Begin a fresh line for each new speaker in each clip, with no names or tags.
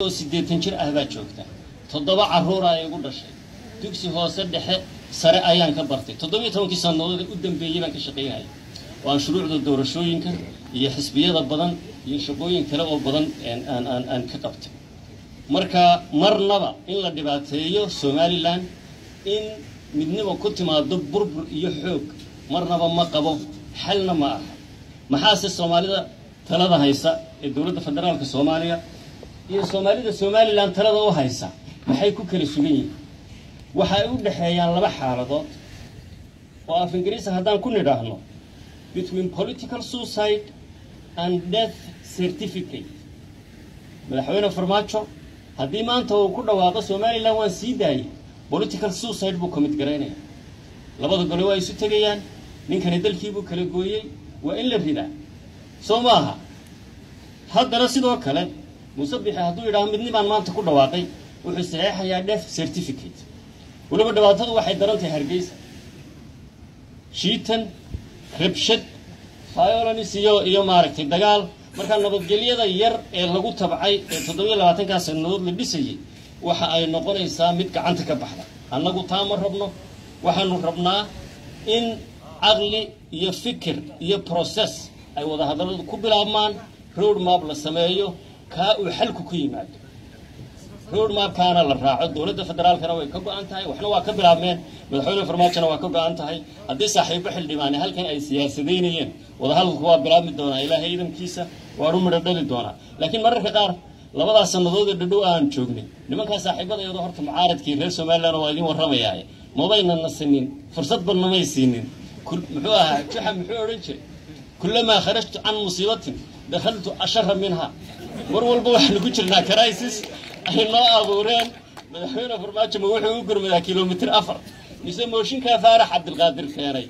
oo siddeetan jir ah baa joogta toddoba carruura ay igu dhashay dugsi hoose dhexe sare ayaan ka bartay toddobiyo tobankii sannadood u dambeeyey baan ka shaqaynaya oo aan shuruucda doorashooyinka iyo xisbiyada badan iyo shaqooyin kale oo badan aan aan aan ka qabtay marka marnaba in la dhibaateeyo somalilan in midnimo ku timaado burbur iyo xoog marnaba ma qabo xalna ma aha maxaase soomaalida talada haysa ee dowladda federaalka soomaaliya iyo soomaalida somalilan talada u haysa maxay ku kala sugan yihiin waxa ay u dhexeeyaan laba xaaladood oo af ingiriisa haddaan ku nidhaahno between political suicide and death certificate madaxweyne farmaajo haddii maanta uu ku dhawaaqo somalilan waan sii daayay political suicide buu commit garaynaya labada gole waa isu tegayaan ninkani dalkiibuu kala gooyey waa in la ridaa soo ma aha haddana sidoo kale muuse bixi hadduu yidhaaho midnibaan maanta ku dhawaaqay wuxuu saxeexayaa death certificate weliba dhibaatadu waxay daran tahay hargeysa shiitan rabshad violence iyo iyo maaragtay dagaal markaa nabadgelyada yar ee lagu tabcay ee toddobiyo labaatankaa sannadood la dhisayay waxa ay noqonaysaa mid gacanta ka baxda annagu taa ma rabno waxaanu rabnaa in caqli iyo fikir iyo process ay wada hadalladu ku bilaabmaan road map la sameeyo kaa uu xalku ku yimaado road mapkaana la raaco dowladda federaalkana way ka go-an tahay waxna waa ka bilaabmeen madaxweyne farmaajona waa ka go-an tahay haddii saaxiibo xildhibaane halkan ay siyaasadaynayeen wadahadalku waa bilaabi doonaa ilaahay ciidankiisa waanu midho dhali doonaa laakiin mararka qaar labadaas sannadood ee dhadhow aan joognay nimankaa saaxiibadayado horta mucaaradkii reer somalilan waa idin warramayaaye mabayna nasinin fursadba namay siinin muxuu ahaa juxa muxuu odhan jiray kullamaa kharajtu can musiibatin dakhaltu ashara minha mar walba waxaanu ku jirnaa crisis ay noo abuureen madaxweyne farmaajo ma wuxuu u gurmadaa kilomitr afar mise mooshinkaa faarax cabdilqaadir keenay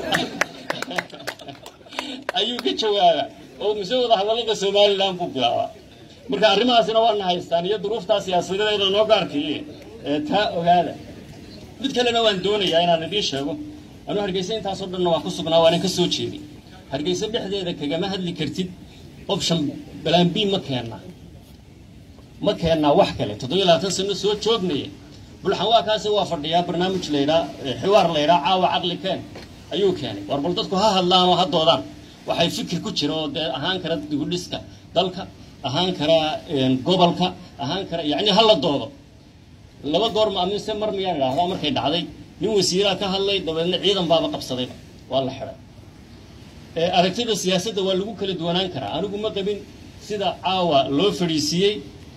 ayuu ka jawaabaa oo mise wada hadallada somalilan buu bilaabaa marka arrimahaasina waana haystaan iyo duruuftaa siyaasadeeda noo gaarkiiye ee taa ogaada mid kalena waan doonayaa inaan idiin sheego anuu hargeysa intaasoo dhanna waa ku sugnaa waanan ka soo jeeday hargeysa dhexdeeda kagama hadli kartid option balaan b ma keennaa ma keennaa wax kale toddobiyo labaatan sano soo joognaya bulxan waa kaasi waa fadhiyaa barnaamij laydhaa xiwaar laydhaa caawa caqli keen ayuu keenay war bal dadku ha hadlaan oo ha doodaan waxay fikir ku jira oo dee ahaan kara dibudhiska dalka ahaan kara gobolka ahaan kara yacni ha la doodo laba goor ma mise mar miyaan idhaahdaa markay dhacday nin wasiiraa ka hadlay dabeedna ciidan baaba qabsadayba waa la xidhay aragtida siyaasadda waa lagu kala duwanaan karaa anigu ma qabin sida caawa loo fadhiisiiyey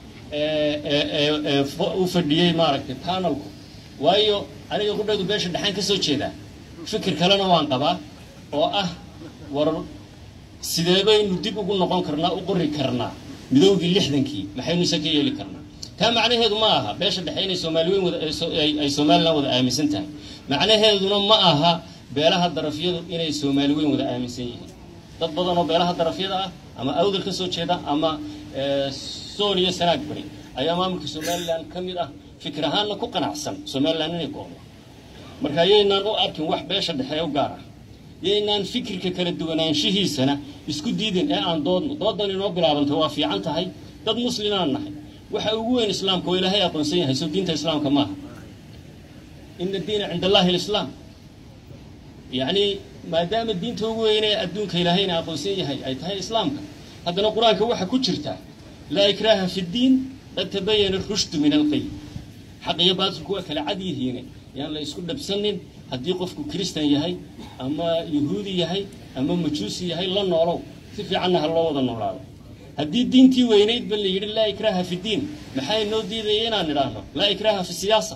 u fadhiyey maaragtay panelku waayo aniga qudhaydu beesha dhexaan ka soo jeedaa fikir kalena waan qabaa oo ah war sidee baynu dib ugu noqon karnaa u qori karnaa midowgii lixdankii maxaynu ise ka yeeli karnaa taa macnaheedu ma aha beesha dhexe inay soomaaliweyn wada ay somalilan wada aaminsan tahay macnaheeduna ma aha beelaha darafyadu inay soomaali weyn wada aaminsan yihiin dad badan oo beelaha darafyada ah ama awdal ka soo jeeda ama soon iyo sanaag bari ayaa maamulka somalilan ka mid ah fikir ahaanna ku qanacsan somalilan inay go'do marka yaynaan u arkin wax beesha dhexe u gaar ah yaynaan fikirka kala duwanaanshihiisana isku diidin ee aan doodno doodan inoo bilaabantay waa fiican tahay dad muslimaan nahay waxa ugu weyn islaamka oo ilaahay aqoonsan yahay soo diinta islaamka maaha ina diina cinda allahi alislaam yacni maadaama diinta ugu weynee adduunka ilaahayna aqoonsan yahay ay tahay islaamka haddana qur-aanka waxaa ku jirta laa ikraaha fi ddiin qad tabayana rushdu min alqay xaq iyo baatilku waa kala cad yihiine yaan la isku dhabsanin haddii qofku kristan yahay ama yahuudi yahay ama majuusi yahay la noolow si fiicanna ha loo wada noolaado haddii diintii weynayd ba la yidhi laa ikraaha fi ddiin maxaa inoo diidaya inaan idhaahno laa ikraaha fi siyaasa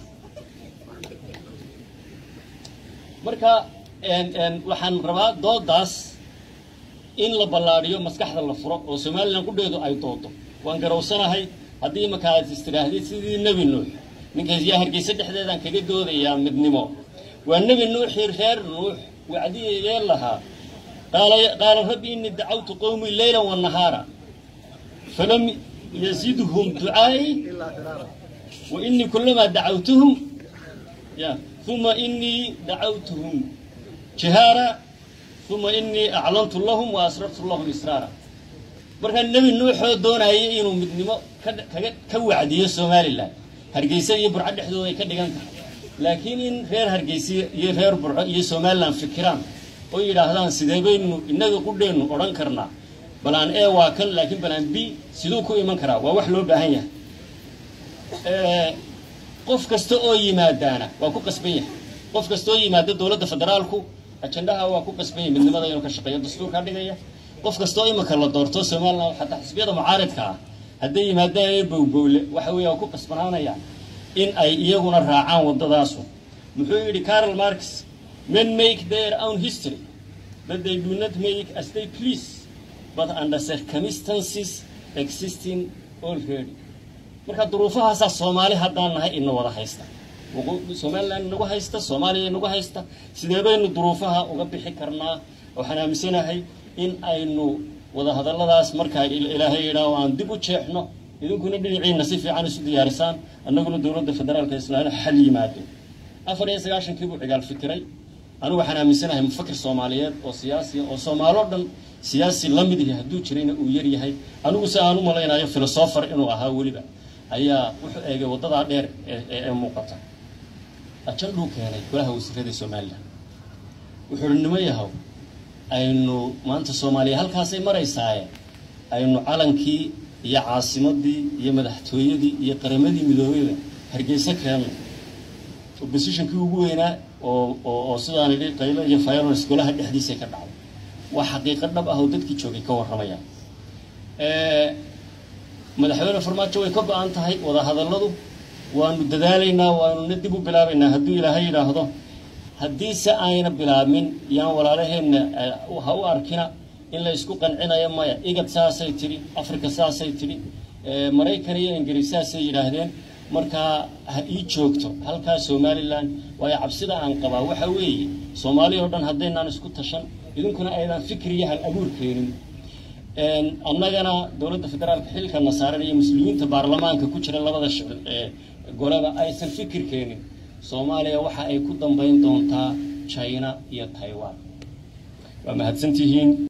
marka waxaan rabaa doodaas in la ballaadhiyo maskaxda la furo oo somalilan qudheedu ay doodo waan garowsanahay haddii markaad istidhaahdid sidii nebi nuux ninkaas yaa hargeysa dhexdeedaan kaga doodayaa midnimo waa nebi nuuxii reer nuux wacdiyee lahaa qaala rabbi innii dacawtu qowmii leyla wanahaara falam yazidhum ducaai wa innii kulamaa dacawtuhum ya uma inii dacawtuhum jihaara uma inii aclantu lahum wa asrartu lahum israara markaa nebi nuuxoo doonayay inuu midnimo kaga ka wacdiyo somalilan hargeysa iyo burco dhexdooda ay ka dhigan tahay laakiin in reer hargeysa iyo reer burco iyo somalilan fikiraan oo yidhaahdaan sidee baynu innaga qudheennu odhan karnaa balaan e waa kan laakiin balaan b siduu ku iman karaa waa wax loo baahan yahay qof kasta oo yimaadaana waa ku qasban yahay qof kasta oo yimaada dowladda federaalku ajandaha waa ku qasban yahay midnimada inuu ka shaqeeyo dastuurkaa dhigaya qof kasta oo iminka la doorto somalilan xataa xisbiyada mucaaridka ah hadday yimaadaan ee bowbowle waxa weeye waa ku qasbanaanaya in ay iyaguna raacaan waddadaasu muxuu yidhi carol marx men make their own history but they do not make as they please but under circumstances existing already marka duruufahaasaa soomaali haddaan nahay ina wada haysta somalilan inagu haysta soomaaliya inagu haysta sidee baynu duruufaha uga bixi karnaa waxaan aaminsanahay in aynu wadahadalladaas markaa ilaahay yidhaah aan dib u jeexno idinkuna dhinaciina si fiican isu diyaarisaan annaguna dowladda federaalka islaamia xal yimaado afar iyo sagaashankii buu cigaal fikiray anigu waxaan aaminsanahay mufakir soomaaliyeed oo siyaasiya oo soomaaloo dhan siyaasi la mid yahay hadduu jirayna uu yar yahay anigu se aan u malaynayo filosofer inuu ahaa weliba ayaa wuxuu eegay waddadaa dheer ee muuqata ajandhuu keenay golaha wasiirada somalilan wuxuu uhi nimo yahow aynu maanta soomaaliya halkaasay maraysaaye aynu calankii iyo caasimadii iyo madaxtooyadii iyo qaramadii midoobeyda hargeysa keenno oppositionkii ugu weynaa oo oo sidaan idhi qaylo iyo violence golaha dhexdiisay ka dhacday waa xaqiiqo dhab ah oo dadkii joogay ka warramayaan madaxweyne farmaajo way ka go-an tahay wadahadalladu waanu dadaalaynaa waanuna dib u bilaabaynaa hadduu ilaahay yidhaahdo haddiise ayna bilaabmin yaan walaalaheenna ha u arkina in la isku qancinayo maya igad saasay tidhi africa saasay tidhi maraykan iyo ingiriis saasay yidhaahdeen markaa ha ii joogto halkaa somalilan waayo cabsida aan qabaa waxa weeye soomaaliya oo dhan haddaynaan isku tashan idinkuna aydan fikir iyo hal abuur keenin annagana dowladda federaalka xilkana saaran iyo muslimiinta baarlamaanka ku jira labada goleba aysan fikir keenin soomaaliya waxa ay ku dambayn doontaa china iyo taiwan waa mahadsantihiin